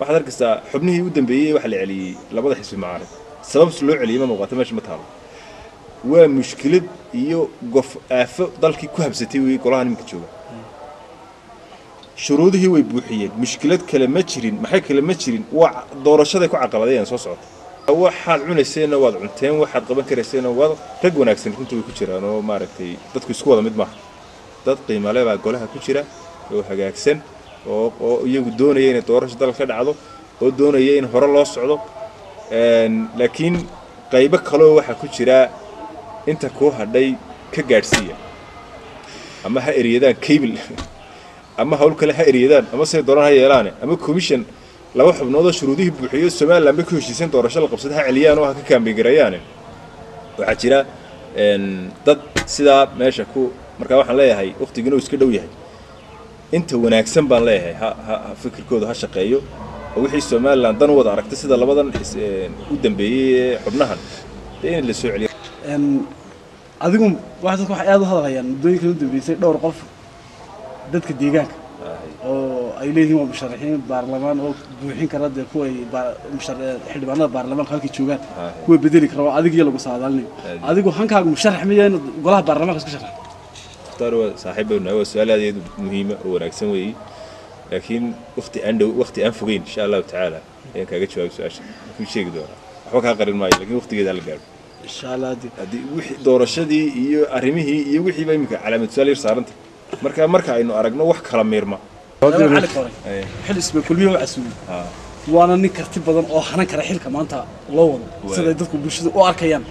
waxaad arkaysaa xubnihii u dambeeyey waxa la celiyey labada xisbi macaarid sababs loo celiyey ma muuqato meesha ma taalo waa mushkilad iyo gof aafo dalkii ku habsatay weeye golaha nimanka jooga shuruudihii way buuxiyeen mushkilad kale ma jirin maxay kale ma jirin waa doorashaday ku caqabadayeen soo socota waxaad cunayseenna waad cunteen waxaad qaban karayseenna waad rag wanaagsan runta way ku jiraan oo maaragtay dadku isku wada mid maaha dad qiimale baa golaha ku jira oo hagaagsan oo oo iyagu doonaya inay doorasho dalka ka dhacdo oo doonaya in hore loo socdo laakiin qaybo kaloo waxaa ku jira inta kuu hadhay ka gaadhsiiya ama ha eryadaan cable ama hawl kale ha eryadaan ama say doonaan ha yeelaane ama commission laba xubnoodoo shuruudihii buuxiyo somalilan bay ku heshiiseen doorasho la qabsada ha celiyaan oo ha ka kaambeygarayaane waxaa jira dad sidaa meesha ku markaa waxaan leeyahay wakhtigiina uu iska dhow yahay inta wanaagsan baan leeyahay ha ha fikirkooda ha shaqeeyo oo wixii somalilan dan u wada aragtay sida labadan u dambeeyey ee xubnahan dee in la soo celiyo adigu wax dadku waxay aad u hadalhayaan muddooyinkan u dambeysay dhowr qof dadka deegaanka oo ay leeyihiin waa musharaxiin baarlamaan oo buuxin kara dee kuwa ay xildhibaanada baarlamaanka halkay joogaan kuwa bedeli kara oo adigiyo lagu saadaalinayo adigu hankaaga musharax miya in golaha baarlamaanka iska sharax mukhtaar waa saaxiib baynu nahay waa su-aal aad iyo aad muhiima oo wanaagsan weeye laakiin wakti aan dhow wakti aan fogeyn insha allahu tacaala ayaan kaaga jawaabay su-aasha kuu sheegi doonaa waxba kaa qarin maayo laakiin waktigeeda la gaadho insha allah haddii wixii doorashadii iyo arrimihii iyo wixiiba iminka calaamad su-aal yar saaranta marka marka aynu aragno wax kala miirma cali koray xil isba kulmiye u casuulay waana nin karti badan oo hanan kara xilka maanta loo wado siday dadku bulshada u arkayaan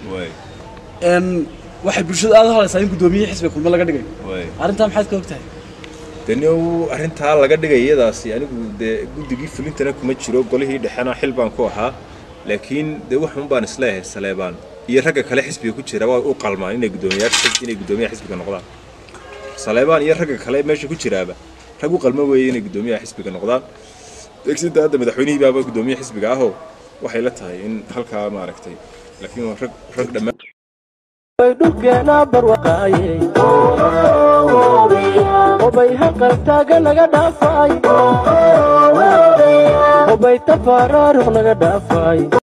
waxay bulshada aad u hadlaysaa in guddoomiye xisbiga kulme laga dhigayo arrintaa maxaad ka og tahay deni arrintaa laga dhigay iyadaasi anigu dee guddigii fulintana kuma jiro golihii dhexena xil baan ku ahaa laakiin dee waxun baan isleeyahay saleebaan iyo ragga kale xisbiga ku jira waa u qalmaan inay guddoomiyaasha inay guddoomiyaha xisbiga noqdaan saleebaan iyo ragga kale meesha ku jiraaba rag u qalmo weeye inay guddoomiyaha xisbiga noqdaan degsinta hadda madaxweynihii baaba guddoomiye xisbiga ahoo waxay la tahay in halkaa maaragtay laakiin rag rag dhammaan dhulkeena barwaqaayey obay haqaltaaga naga dhaafay obay tafaaraaruq naga dhaafay